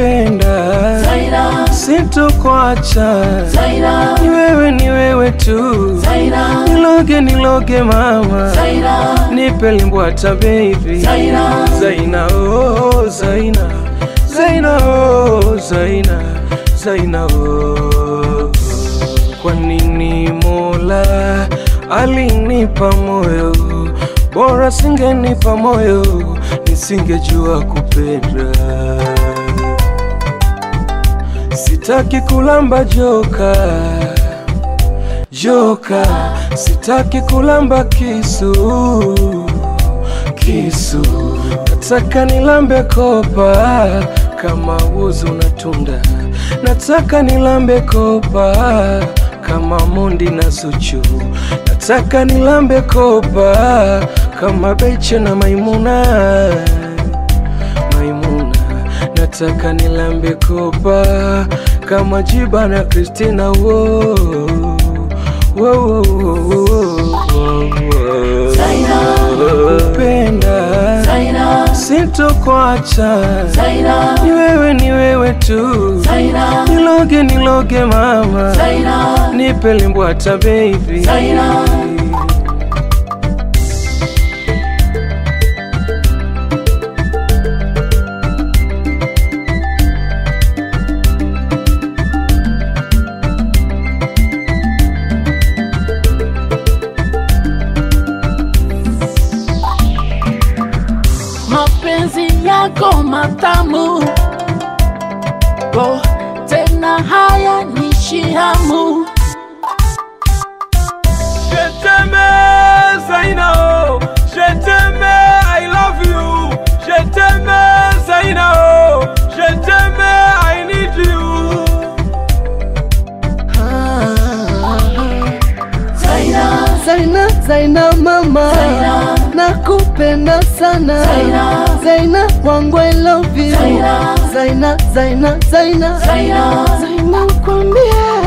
nakupenda, Zaina, sitokuacha, Zaina, ni wewe, ni wewe tu, Zaina, niloge, niloge mama, Zaina, nipe limbwata baby, Zaina, Zaina, oh, Zaina, Zaina, oh, Zaina, Zaina, oh. Kwa nini Mola alinipa moyo, bora singenipa moyo, nisingejua kupenda. Sitaki kulamba joka joka, sitaki kulamba kisu kisu, nataka nilambe kopa kama uzi unatunda, nataka nilambe kopa kama Mondi na Zuchu, nataka nilambe kopa kama Beche na Maimuna Maimuna, nataka nilambe kopa kama Jiba na Christina wo wo wo wo wo wo. Zaina, Nakupenda, Zaina, sitokuacha, Zaina, ni wewe, ni wewe tu, Zaina, niloge, niloge mama, Zaina, nipe limbwata baby, Zaina. mapenzi yako matamu oh, tena haya ni shihamu Je t'aime, Zaina, oh. Je t'aime, I love you. Je t'aime, Zaina, oh. Je t'aime, I need you. Zaina, Zaina, Zaina mama, Zaina. nakupenda sana Zaina. Zaina wangu I love you Zaina. Zaina, Zaina, Zaina Zaina. Zaina kwambie